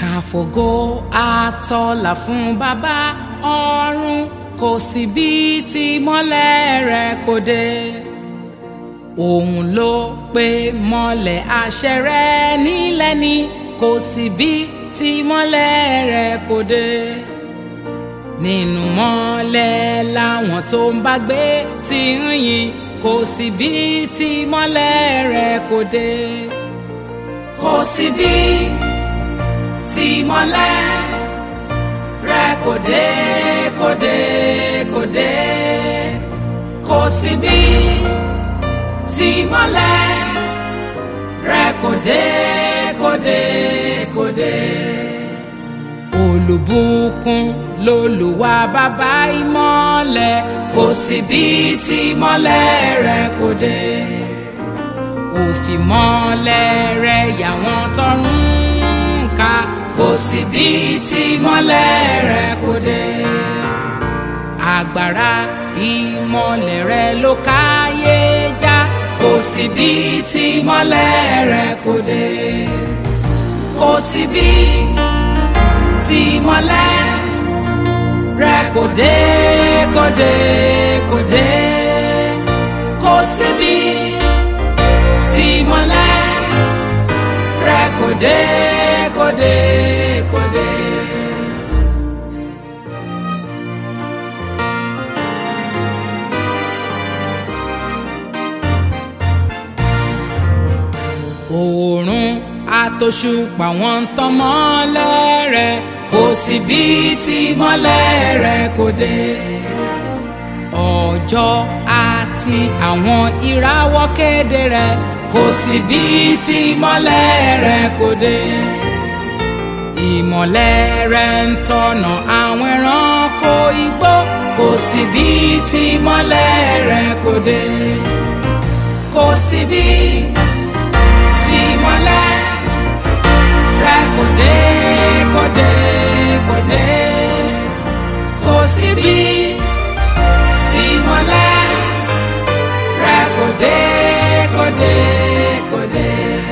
káfògo àtọlà fún bàbá ọ̀run kò sí bí tí mọ́lẹ̀ rẹ̀ kò dé òun ló pe mọ́lẹ̀ àṣẹ rẹ̀ nílẹ̀ ni kò sí bí tí mọ́lẹ̀ rẹ̀ kò dé nínú mọ́lẹ̀ làwọn tó ń bá gbé ti ń yìn kò sí bí tí mọ́lẹ̀ rẹ̀ kò dé kò sí bí tí mọ́lẹ̀ rẹ̀ kò dé kò dé kò dé kò sí bí tí mọ́lẹ̀ rẹ̀ kò dé kò dé kò dé olùbùkún lolùwà bàbá ìmọ́lẹ̀ kò sí bí tí mọ́lẹ̀ rẹ̀ kò dé òfin mọ́lẹ̀ rẹ̀ yàwọn tọrùn ká kò sí bí tí mọ́lẹ̀ rẹ̀ kò dé agbára ìmọ́lẹ̀ rẹ̀ ló káyé já kò sí bí tí mọ́lẹ̀ rẹ̀ kò dé kò sí bí tí mọ́lẹ̀ rẹ̀ kò dé kò dé kò dé kò sí bí tí mọ́lẹ̀ rẹ̀ kò dé kò dé kò dé. oòrùn àtòṣùpá wọn ń tàn mọ́lẹ̀ rẹ̀ kò sí bí tí mọ́lẹ̀ rẹ̀ kò dé. ọjọ́ àti àwọn ìràwọ̀ kéde rẹ̀ kò sí bí tí mọ́lẹ̀ rẹ̀ kò dé. ìmọ̀lẹ̀ rẹ̀ ń tọ̀nà àwọn ẹranko igbó kò sí bí tí mọ́lẹ̀ rẹ̀ kò dé. kò sí bí tí mọ́lẹ̀ rẹ̀ kò dé kò dé kò dé kò sí bí tí mọ́lẹ̀ rẹ̀ kò dé kò dé kò dé.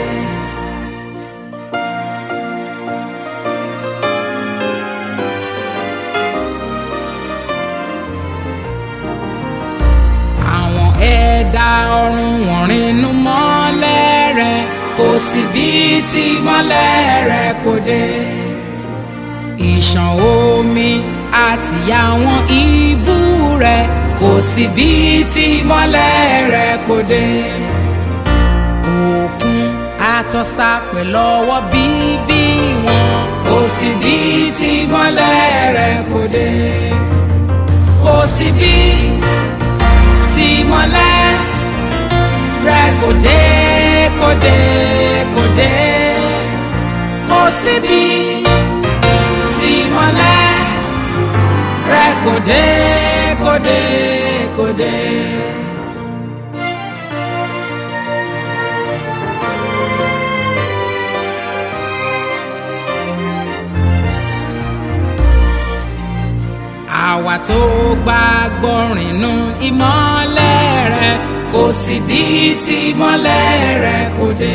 àwọn ẹ̀dá ọ̀run wọ̀n rìnnú mọ́lẹ̀ rẹ̀ kò sí bí tí mọ́lẹ̀ rẹ̀ kò dé. ìṣàn omi àti àwọn ibú rẹ̀ kò sí bí tí mọ́lẹ̀ rẹ̀ kò dé. òkun àtọ́sà pẹ̀lú ọwọ́ bíbí wọn kò sí bí tí mọ́lẹ̀ rẹ̀ kò dé. kò sí bí tí mọ́lẹ̀ rẹ̀ kò dé kò dé kò dé kò síbi tí mọ́lẹ̀ rẹ̀ kò dé kò dé kò dé. àwa tó gbàgbọ́ rìnnú ìmọ́lẹ̀ rẹ̀ kò sí bí tí ìmọ́lẹ̀ rẹ̀ kò dé.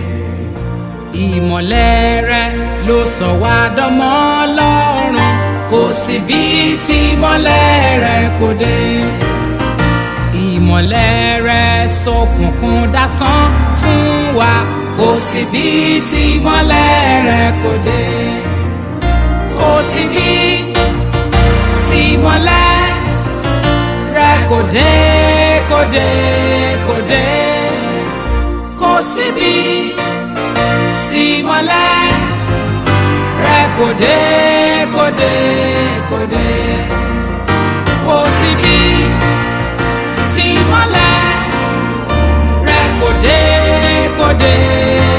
ìmọ́lẹ̀ rẹ̀ ló sọ wá dọ́mọ Ọlọ́run kò sí bí tí ìmọ́lẹ̀ rẹ̀ kò dé. ìmọ́lẹ̀ rẹ̀ ṣókùnkùn dásán fún wa kò sí bí tí ìmọ́lẹ̀ rẹ̀ kò dé. kò sí bí tí ìmọ́lẹ̀ rẹ̀ kò dé kò dé kò dé kò síbi tí mọ́lẹ̀ rẹ̀ kò dé kò dé kò dé kò síbi tí mọ́lẹ̀ rẹ̀ kò dé kò dé.